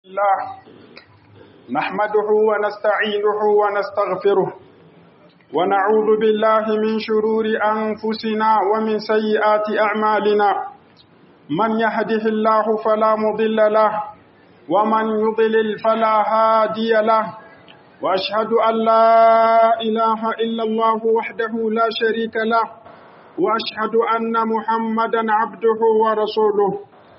الله نحمده ونستعينه ونستغفره ونعوذ بالله من شرور أنفسنا ومن سيئات أعمالنا من يهده الله فلا مضل له ومن يضلل فلا هادي له وأشهد أن لا إله إلا الله وحده لا شريك له وأشهد أن محمدا عبده ورسوله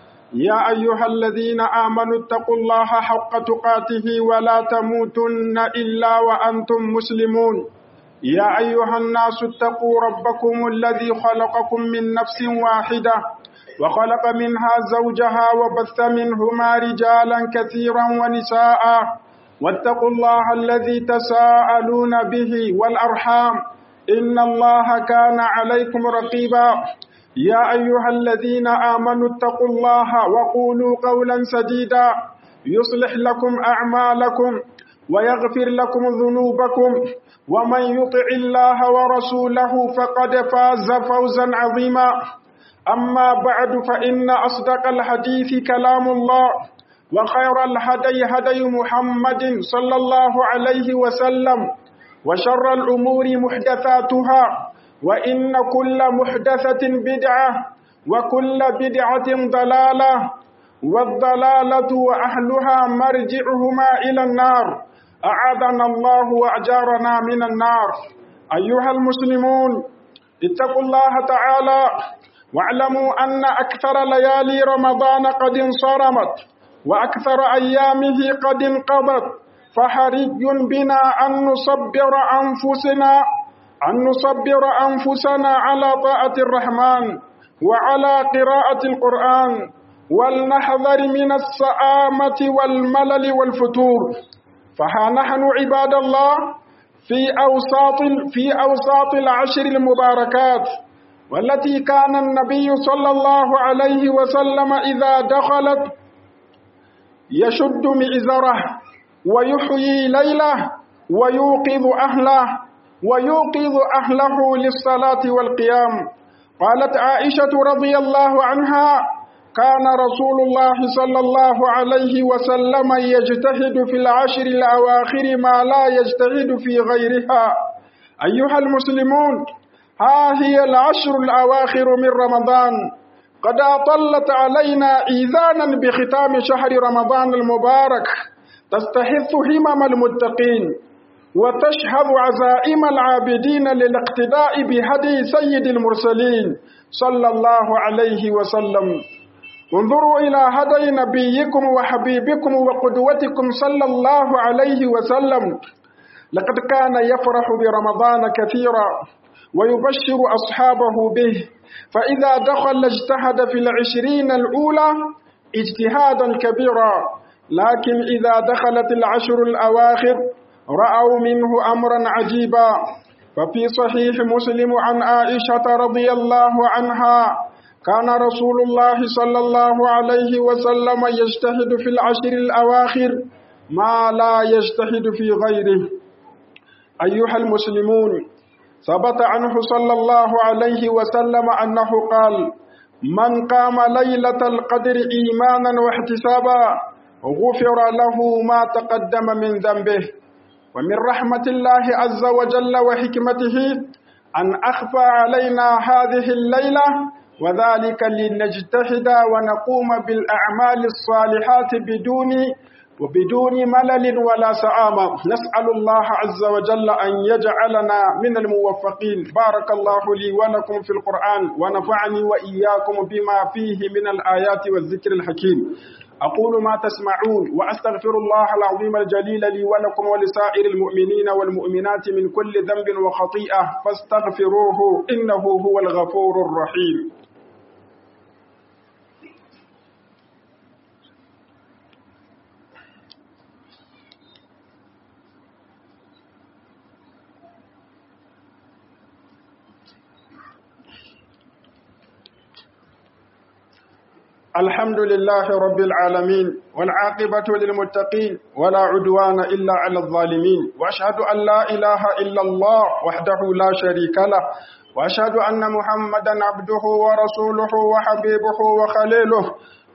يا أيها الذين آمنوا اتقوا الله حق تقاته ولا تموتن إلا وأنتم مسلمون يا أيها الناس اتقوا ربكم الذي خلقكم من نفس واحدة وخلق منها زوجها وبث منهما رجالا كثيرا ونساء واتقوا الله الذي تساءلون به والأرحام إن الله كان عليكم رقيبا يا أيها الذين آمنوا اتقوا الله وقولوا قولا سديدا يصلح لكم أعمالكم ويغفر لكم ذنوبكم ومن يطع الله ورسوله فقد فاز فوزا عظيما أما بعد فإن أصدق الحديث كلام الله وخير الهدي هدي محمد صلى الله عليه وسلم وشر الأمور محدثاتها وإن كل محدثة بدعة وكل بدعة ضلالة والضلالة وأهلها مرجعهما إلى النار أعاذنا الله وأجارنا من النار أيها المسلمون اتقوا الله تعالى واعلموا أن أكثر ليالي رمضان قد انصرمت وأكثر أيامه قد انقضت فحري بنا أن نصبر أنفسنا أن نصبر أنفسنا على طاعة الرحمن وعلى قراءة القرآن ولنحذر من السآمة والملل والفتور فها نحن عباد الله في أوساط في أوساط العشر المباركات والتي كان النبي صلى الله عليه وسلم إذا دخلت يشد مئزره ويحيي ليله ويوقظ أهله ويوقظ أهله للصلاة والقيام قالت عائشة رضي الله عنها كان رسول الله صلى الله عليه وسلم يجتهد في العشر الأواخر ما لا يجتهد في غيرها أيها المسلمون ها هي العشر الأواخر من رمضان قد أطلت علينا إيذانا بختام شهر رمضان المبارك تستحث همم المتقين وتشهد عزائم العابدين للاقتداء بهدي سيد المرسلين صلى الله عليه وسلم انظروا إلى هدي نبيكم وحبيبكم وقدوتكم صلى الله عليه وسلم لقد كان يفرح برمضان كثيرا ويبشر أصحابه به فإذا دخل اجتهد في العشرين الأولى اجتهادا كبيرا لكن إذا دخلت العشر الأواخر رأوا منه أمرا عجيبا ففي صحيح مسلم عن عائشة رضي الله عنها كان رسول الله صلى الله عليه وسلم يجتهد في العشر الأواخر ما لا يجتهد في غيره أيها المسلمون ثبت عنه صلى الله عليه وسلم أنه قال من قام ليلة القدر إيمانا واحتسابا غفر له ما تقدم من ذنبه ومن رحمة الله عز وجل وحكمته أن أخفى علينا هذه الليلة وذلك لنجتهد ونقوم بالأعمال الصالحات بدون وبدون ملل ولا سآمة نسأل الله عز وجل أن يجعلنا من الموفقين بارك الله لي ولكم في القرآن ونفعني وإياكم بما فيه من الآيات والذكر الحكيم أقول ما تسمعون وأستغفر الله العظيم الجليل لي ولكم ولسائر المؤمنين والمؤمنات من كل ذنب وخطيئة فاستغفروه إنه هو الغفور الرحيم الحمد لله رب العالمين والعاقبة للمتقين ولا عدوان إلا على الظالمين وأشهد أن لا إله إلا الله وحده لا شريك له وأشهد أن محمدا عبده ورسوله وحبيبه وخليله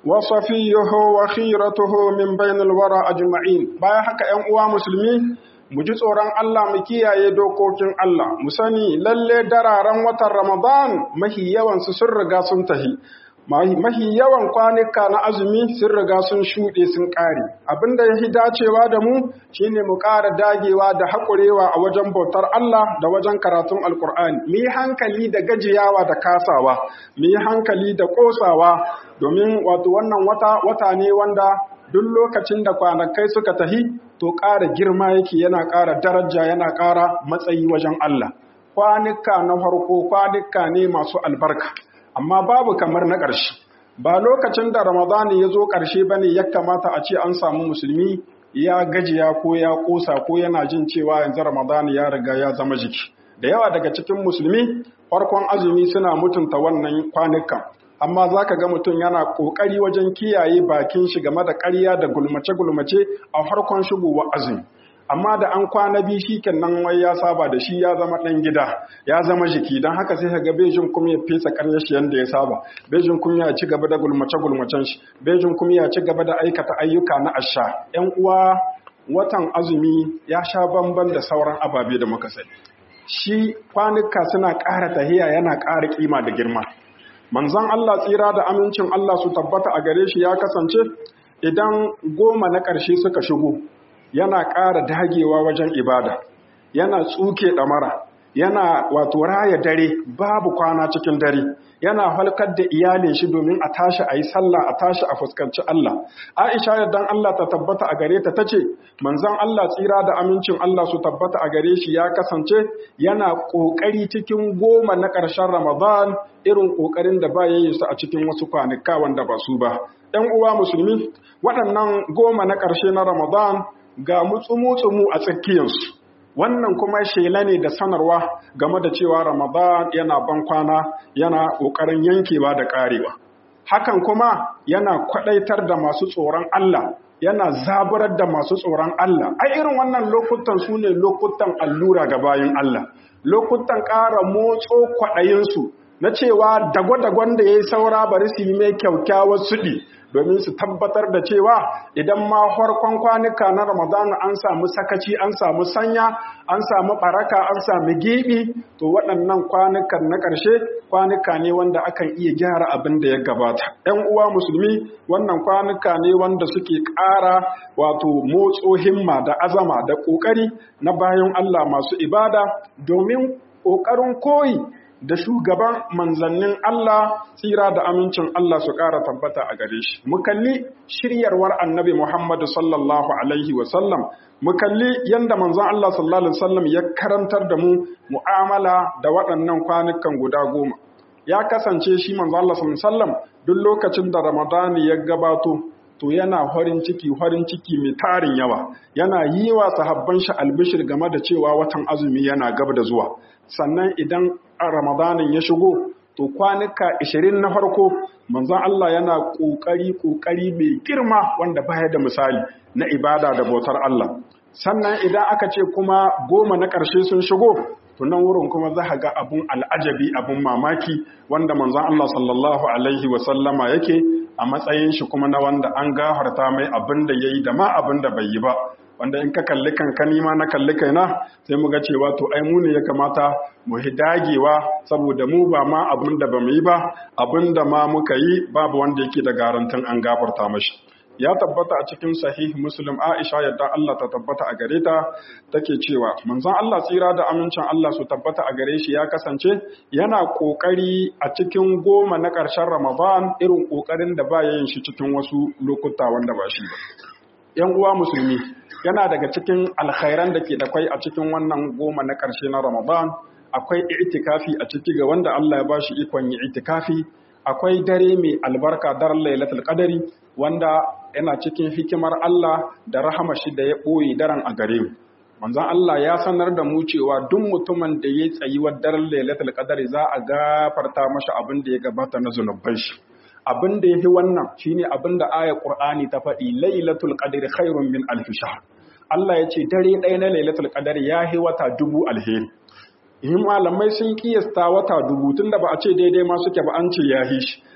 وصفيه وخيرته من بين الورى أجمعين باي حكا ‘yan uwa musulmi mu ji tsoron Allah mu kiyaye dokokin Allah mu sani lalle dararen watan Ramadan mahi yawan su sun riga sun tahi mahi yawan kwanuka na azumi sun riga sun shuɗe sun ƙare abinda ya fi dacewa da mu shine mu ƙara dagewa da haƙurewa a wajen bautar Allah da wajen karatun alkur'ani mu yi hankali da gajiyawa da kasawa mu yi hankali da ƙosawa domin wato wannan wata wata ne wanda duk lokacin da kwanakai suka tahi to ƙara girma yake yana ƙara daraja yana ƙara matsayi wajen Allah kwanuka na farko kwanuka ne masu albarka amma babu kamar na ƙarshe ba lokacin da ramadani ya zo ƙarshe ba ne ya kamata a ce an samu musulmi ya gajiya ko ya ƙosa ko yana jin cewa yanzu ramadani ya riga ya zama jiki da yawa daga cikin musulmi farkon azumi suna mutunta wannan kwanukan amma za ka ga mutum yana ƙoƙari wajen kiyaye bakin shi game da ƙarya da gulmace-gulmace a farkon shigowa azumi amma da an kwana biyu shi nan wai ya saba da shi ya zama ɗan gida ya zama jiki don haka sai ga bejin kuma ya fesa ƙarya shi yadda ya saba bejin kuma ya ci gaba da gulmace-gulmacen shi bejin kuma ya ci gaba da aikata ayyuka na asha ‘yan uwa watan azumi ya sha bamban da sauran ababe da muka sani shi kwanuka suna ƙara tahiya yana ƙara kima da girma manzon Allah tsira da amincin Allah su tabbata a gare shi ya kasance idan goma na ƙarshe suka shigo yana ƙara dagewa wajen ibada yana tsuke ɗamara yana wato raya dare babu kwana cikin dare yana halkar da iyalin shi domin a tashi a yi sallah a tashi a fuskanci Allah Aisha yaddan Allah ta tabbata a gare ta tace manzon Allah tsira da amincin Allah su tabbata a gare shi ya kasance yana kokari cikin goma na ƙarshen Ramadan irin kokarin da ba yayin su a cikin wasu kwanuka wanda ba su ba ɗan uwa musulmi waɗannan goma na ƙarshe na Ramadan ga mutsumu-tsumu a tsakiyarsu wannan kuma shela ne da sanarwa game da cewa ramadan yana ban kwana yana ƙoƙarin yankewa da ƙarewa hakan kuma yana kwaɗaitar da masu tsoron Allah yana zaburar da masu tsoron Allah ai irin wannan lokutan su ne lokutan allura ga bayan Allah lokutan ƙara motso kwaɗayinsu na cewa dagwa-dagwan da ya yi saura bari su yi mai kyaukyawar suɗi domin su tabbatar da cewa idan ma farkon kwanuka na ramadana an samu sakaci an samu sanya an samu baraka an samu gibi to waɗannan kwanukan na ƙarshe kwanuka ne wanda akan iya gyara abin da ya gabata ‘yan uwa musulmi wannan kwanuka ne wanda suke ƙara wato motso himma da azama da ƙoƙari na bayan Allah masu ibada domin ƙoƙarin koyi da shugaban manzannin Allah tsira da amincin Allah su ƙara tabbata a gare shi. Mu kalli shiryarwar annabi Muhammadu sallallahu Alaihi wasallam, mu kalli yadda manzan Allah sallallahu Alaihi wasallam ya karantar da mu mu'amala da waɗannan kwanukan guda goma. Ya kasance shi manzan Allah sallallahu Alaihi wasallam duk lokacin da Ramadani ya gabato, to yana farin ciki farin ciki mai tarin yawa yana yi wa sahabban shi albishir game da cewa watan azumi yana gab da zuwa sannan idan ramadanin ya shigo to kwanuka 20 na farko manzon Allah yana kokari kokari mai girma wanda baya da misali na ibada da bautar Allah sannan idan aka ce kuma goma na ƙarshe sun shigo to nan wurin kuma za ga abun al'ajabi abun mamaki wanda manzon Allah sallallahu alaihi wa sallama yake a matsayin shi kuma na wanda an gafarta mai abin da yayi da ma abin da bai yi ba wanda in ka kalli kanka nima na kalli kaina sai mu ga cewa to ai mu ne ya kamata mu hi dagewa saboda mu ba ma abin da bamu yi ba abin da ma muka yi babu wanda yake da garantin an gafarta mashi ya tabbata a cikin sahih muslim aisha yadda Allah ta tabbata a gare ta take cewa manzon Allah tsira da amincin Allah su tabbata a gare shi ya kasance yana kokari a cikin goma na ƙarshen ramadan irin kokarin da ba yin shi cikin wasu lokuta wanda ba shi ba yan uwa musulmi yana daga cikin alkhairan da ke da kwai a cikin wannan goma na ƙarshe na ramadan akwai itikafi a ciki ga wanda Allah ya bashi ikon yi itikafi akwai dare mai albarka daren lailatul qadari wanda yana cikin hikimar Allah da rahama shi da ya ɓoye daren a gare mu. Manzon Allah ya sanar da mu cewa duk mutumin da ya tsayi wa daren lailatul qadari za a gafarta masa abin da ya gabata na zunuban shi. Abin da yafi wannan shine abin da ayar Qur'ani ta faɗi lailatul qadri khairun min alf shahr. Allah ya ce dare ɗaya na lailatul qadari ya yi wata dubu alheri. in malamai sun kiyasta wata dubu tun da ba a ce daidai ma suke ba an ce ya shi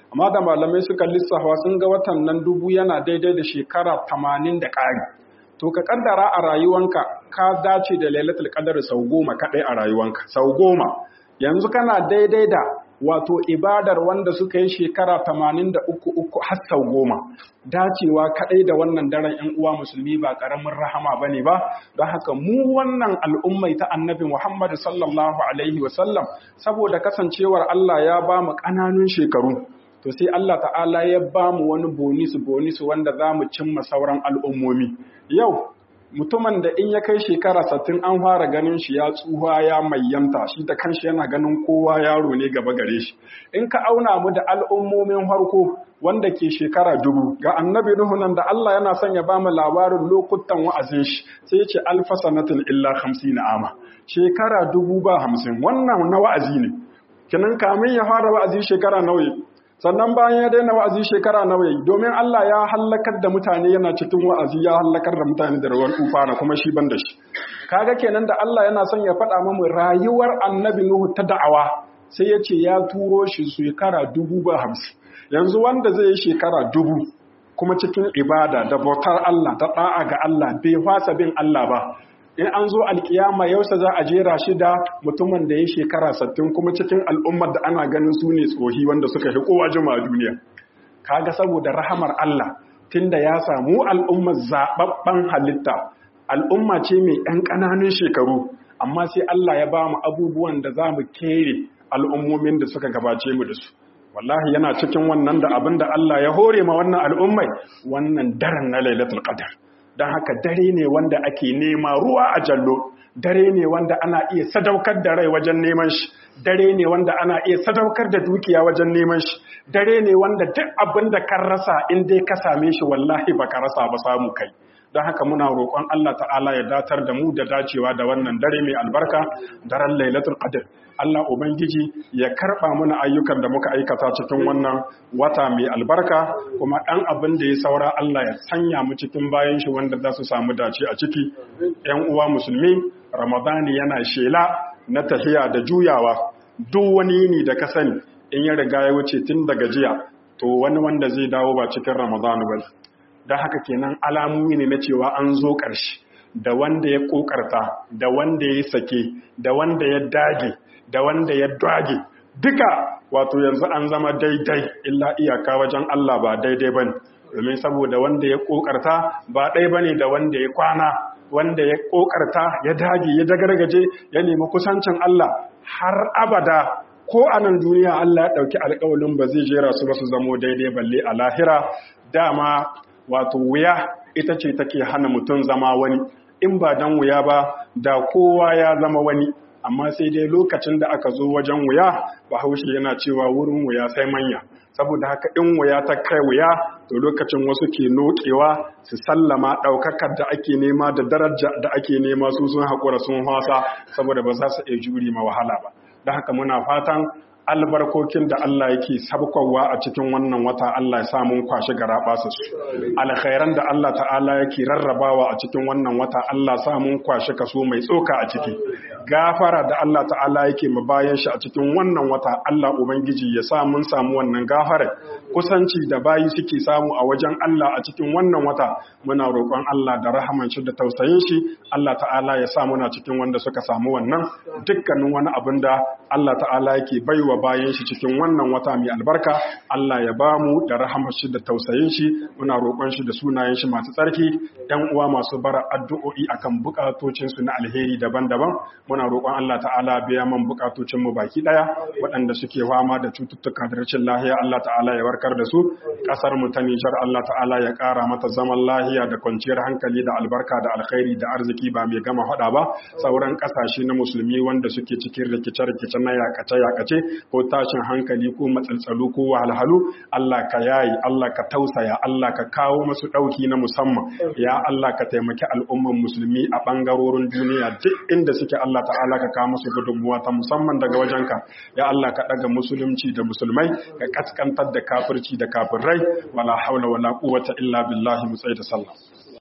amma da malamai suka lissafa sun ga watan nan dubu yana daidai da shekara tamanin da ƙari to ka kaddara a rayuwanka ka dace da lailatul qadar sau goma kaɗai a rayuwanka sau goma yanzu kana daidai da wato ibadar wanda suka yi shekara tamanin da uku uku har sau goma dacewa kaɗai da wannan daren ‘yan uwa musulmi ba ƙaramin rahama ba ne ba don haka mu wannan al'ummai ta annabi Muhammad sallallahu alaihi wasallam saboda kasancewar Allah ya ba mu ƙananun shekaru to sai Allah ta'ala ya ba mu wani bonisu bonisu wanda za mu cimma sauran al'ummomi yau mutumin da in ya kai shekara sattin an fara ganin shi ya tsuha ya mayyanta shi da kanshi yana ganin kowa yaro ne gaba gare shi in ka auna mu da al'ummomin harko wanda ke shekara dubu ga annabi nuhu nan da Allah yana son ya bamu labarin lokutan wa'azin shi sai ce alfa sanatin illa na ama shekara dubu ba hamsin wannan na wa'azi ne kinan kamin ya fara wa'azi shekara nawa sannan bayan ya daina wa'azi shekara nawa yayi domin Allah ya hallakar da mutane yana cikin wa'azi ya hallakar da mutane da ruwan tufana kuma shi ban da shi kaga kenan da Allah yana son ya faɗa mamu rayuwar annabi Nuhu ta da'awa sai ya ce ya turo shi shekara dubu ba hamsin yanzu wanda zai yi shekara dubu kuma cikin ibada da bautar Allah da ɗa'a ga Allah bai fasa bin Allah ba in an zo alkiyama yausa za a jera shi da mutumin da ya shekara sattin kuma cikin al'ummar da ana ganin su ne tsohi wanda suka fi kowa jima a duniya kaga saboda rahamar Allah tunda ya samu al'ummar zaɓaɓɓen halitta al'umma ce mai ɗan ƙananun shekaru amma sai Allah ya ba mu abubuwan da za mu kere al'ummomin da suka gabace mu da su wallahi yana cikin wannan da abin da Allah ya hore ma wannan al'ummai wannan daren na lailatul qadr don haka dare ne wanda ake nema ruwa a jallo dare ne wanda ana iya sadaukar da rai wajen neman shi dare ne wanda ana iya sadaukar da dukiya wajen neman shi dare ne wanda duk abin da kan rasa in dai ka same shi wallahi ba ka rasa ba samu kai don haka muna roƙon Allah ta'ala ya datar da mu da dacewa da wannan dare mai albarka daren lailatul qadr Allah ubangiji ya karɓa mana ayyukan da muka aikata cikin wannan wata mai albarka kuma ɗan abin da ya saura Allah ya sanya mu cikin bayan shi wanda za su samu dace a ciki ‘yan uwa musulmi ramadani yana shela na tahiya da juyawa duk wani yini da ka sani in ya riga ya wuce tun daga jiya to wani wanda zai dawo ba cikin ramadani ba don haka kenan alamomi ne na cewa an zo ƙarshe da wanda ya ƙoƙarta da wanda ya sake da wanda ya dage da wanda ya dage duka wato yanzu an zama daidai illa iyaka wajen Allah ba daidai bane domin saboda wanda ya ƙoƙarta ba ɗai bane da wanda ya kwana wanda ya ƙoƙarta ya dage ya dagargaje ya nemi kusancin Allah har abada ko a nan duniya Allah ya ɗauki alƙawalin ba zai jera su ba su zamo daidai balle a lahira dama wato wuya ita ce take hana mutum zama wani in ba dan wuya ba da kowa ya zama wani amma sai dai lokacin da aka zo wajen wuya bahaushe yana cewa wurin wuya sai manya saboda haka in wuya ta kai wuya to lokacin wasu ke nokewa su sallama ɗaukakar da ake nema da daraja da ake nema su sun haƙura sun hasa saboda ba za su iya juri ma wahala ba da haka muna fatan albarkokin da Allah yake sabkowa a cikin wannan wata Allah ya sa mun kwashi garabasa su alkhairan da Allah ta'ala yake rarrabawa a cikin wannan wata Allah sa mun kwashi kaso mai tsoka a ciki gafara da Allah ta'ala yake mu bayan shi a cikin wannan wata Allah ubangiji ya sa mun samu wannan gafara kusanci da bayi suke samu a wajen Allah a cikin wannan wata muna roƙon Allah da rahaman shi da tausayin shi Allah ta'ala ya sa muna cikin wanda suka samu wannan dukkanin wani abin da Allah ta'ala yake baiwa bayan shi cikin wannan wata mai albarka Allah ya ba mu da rahamar shi da tausayin shi muna roƙon shi da sunayen shi masu tsarki ɗan uwa masu bara addu'o'i akan bukatocin su na alheri daban-daban muna roƙon Allah ta'ala biya man bukatocin mu baki daya waɗanda suke fama da cututtuka da rashin lahiya Allah ta'ala ya warkar da su ƙasar mu ta Nijar Allah ta'ala ya ƙara mata zaman lahiya da kwanciyar hankali da albarka da alkhairi da arziki ba mai gama faɗa ba sauran ƙasashe na musulmi wanda suke cikin rikice-rikice na yakace-yakace ko tashin hankali ko matsaltsalu ko wahalhalu Allah ka yayi Allah ka tausaya Allah ka kawo masu ɗauki na musamman ya Allah ka taimaki al'umman musulmi a ɓangarorin duniya duk inda suke Allah ta'ala ka kawo musu gudunmuwa ta musamman daga wajenka ya Allah ka ɗaga musulunci da musulmai ka kaskantar da kafirci da kafirai wala haula wala quwwata illa billahi mu da sallah